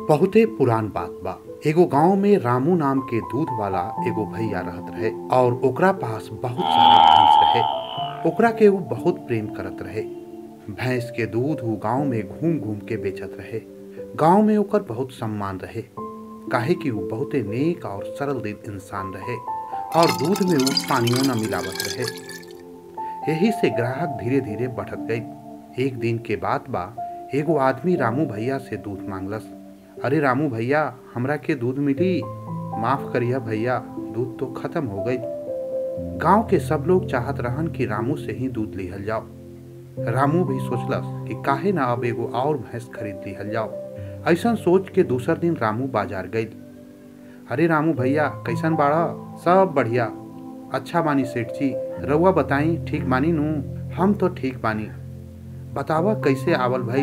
बहुते पुरान बात बा एगो गांव में रामू नाम के दूध वाला एगो भैया रहत रहे और ओकरा पास बहुत सारा भैंस रहे ओकरा के वो बहुत प्रेम करत रहे भैंस के दूध वो गांव में घूम घूम के बेचत रहे गांव में ओकर बहुत सम्मान रहे काहे कि वो बहुते नेक और सरल दिल इंसान रहे और दूध में वो पानियों न मिलावत रहे यही से ग्राहक धीरे धीरे बढ़त गई एक दिन के बाद बा एगो आदमी रामू भैया से दूध मांगलस अरे रामू भैया हमरा के दूध मिली माफ करिया भैया दूध तो खत्म हो गई गांव के सब लोग चाहत रहन कि रामू से ही दूध लिहल जाओ रामू भी सोचलस कि काहे ना अब एगो और भैंस खरीद लिहल जाओ ऐसा सोच के दूसर दिन रामू बाजार गई अरे रामू भैया कैसन बाड़ा सब बढ़िया अच्छा बानी सेठ जी रउआ बताई ठीक बानी नू हम तो ठीक बानी बतावा कैसे आवल भाई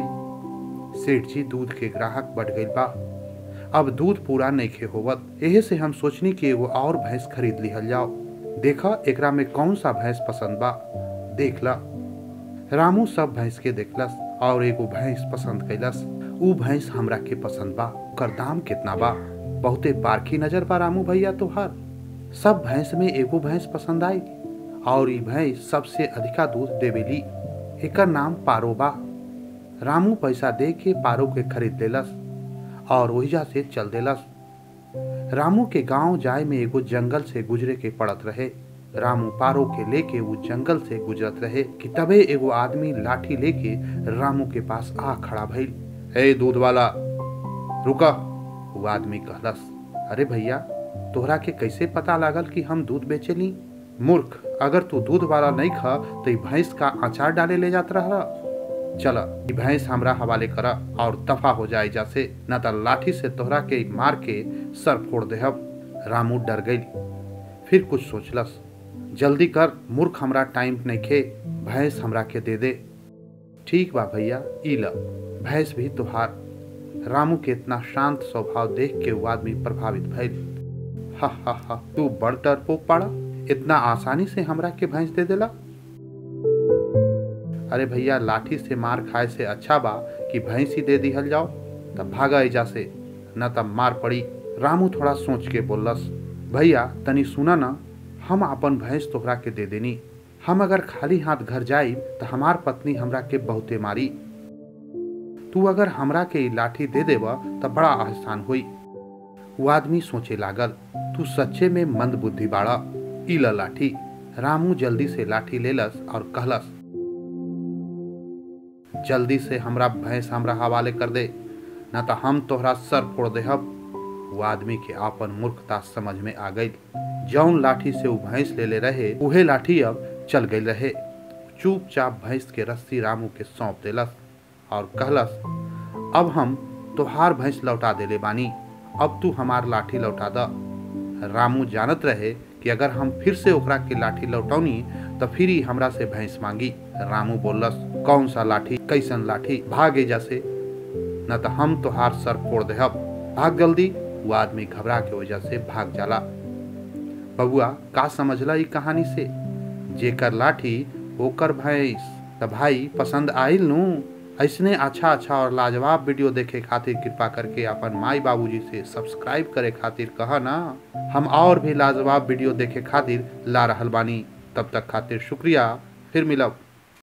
सेठ जी दूध के ग्राहक बढ़ गई बा अब दूध पूरा नइखे होवत एहे से हम सोचनी कि एगो और भैंस खरीद लिहल जाओ देखा एकरा में कौन सा भैंस पसंद बा देख ला रामू सब भैंस के देखलस और एगो भैंस पसंद कैलस ऊ भैंस हमरा के पसंद बा ओकर दाम कितना बा बहुते पारखी नजर बा रामू भैया तोहार सब भैंस में एगो भैंस पसंद आई और ई भैंस सबसे अधिका दूध देवेली एकर नाम पारो बा रामू पैसा दे के पारो के खरीद लेलस और ओहिजा से चल देलस रामू के गांव जाए में एगो जंगल से गुजरे के पड़त रहे रामू पारो के लेके वो जंगल से गुजरत रहे कि तबे एगो आदमी लाठी लेके रामू के पास आ खड़ा भइल ए दूध वाला रुका वो आदमी कहलस अरे भैया तोहरा के कैसे पता लागल कि हम दूध बेचेली मूर्ख अगर तू दूध वाला नहीं खा तो ई भैंस का अचार डाले ले जात रहा चल ई भैंस हमरा हवाले करा और दफा हो जाए जैसे न तो लाठी से तोहरा के मार के सर फोड़ देहब रामू डर गई फिर कुछ सोचलस जल्दी कर मूर्ख हमरा टाइम नहीं खे भैंस हमरा के दे दे ठीक बा भैया ई ल भैंस भी तुहार रामू के इतना शांत स्वभाव देख के वो आदमी प्रभावित भइल हा हा हा तू बड़ डरपोक पाड़ा इतना आसानी से हमरा के भैंस दे देला अरे भैया लाठी से मार खाए से अच्छा बा कि भैंस ही दे दिहल जाओ तब भागा एजा से न तब मार पड़ी रामू थोड़ा सोच के बोलस भैया तनी सुना ना हम अपन भैंस तोहरा के दे देनी हम अगर खाली हाथ घर जाई तो हमार पत्नी हमरा के बहुते मारी तू अगर हमरा के ई लाठी दे देब तो बड़ा आसान हुई वो आदमी सोचे लागल तू सच्चे में मंद बुद्धि बाड़ा ई ल लाठी रामू जल्दी से लाठी लेलस और कहलस जल्दी से हमरा भैंस हमरा हवाले कर दे ना तो हम तोहरा सर फोड़ देहब वो आदमी के आपन मूर्खता समझ में आ गई जौन लाठी से वो भैंस ले ले रहे उहे लाठी अब चल गई रहे चुपचाप भैंस के रस्सी रामू के सौंप देलस और कहलस अब हम तोहार भैंस लौटा देले बानी अब तू हमार लाठी लौटा द रामू जानत रहे कि अगर हम फिर से ओकरा के लाठी लौटौनी तो फिर ही हमरा से भैंस मांगी रामू बोलस कौन सा लाठी कैसन लाठी भागे जैसे न तो हम तोहार सर फोड़ देहब भाग जल्दी वो आदमी घबरा के वजह से भाग जाला बबुआ का समझला ई कहानी से जेकर लाठी ओकर भैंस त भाई पसंद आइल नू ऐसने अच्छा अच्छा और लाजवाब वीडियो देखे खातिर कृपा करके अपन माई बाबूजी से सब्सक्राइब करे खातिर कह ना हम और भी लाजवाब वीडियो देखे खातिर ला रहल बानी तब तक खातिर शुक्रिया फिर मिलब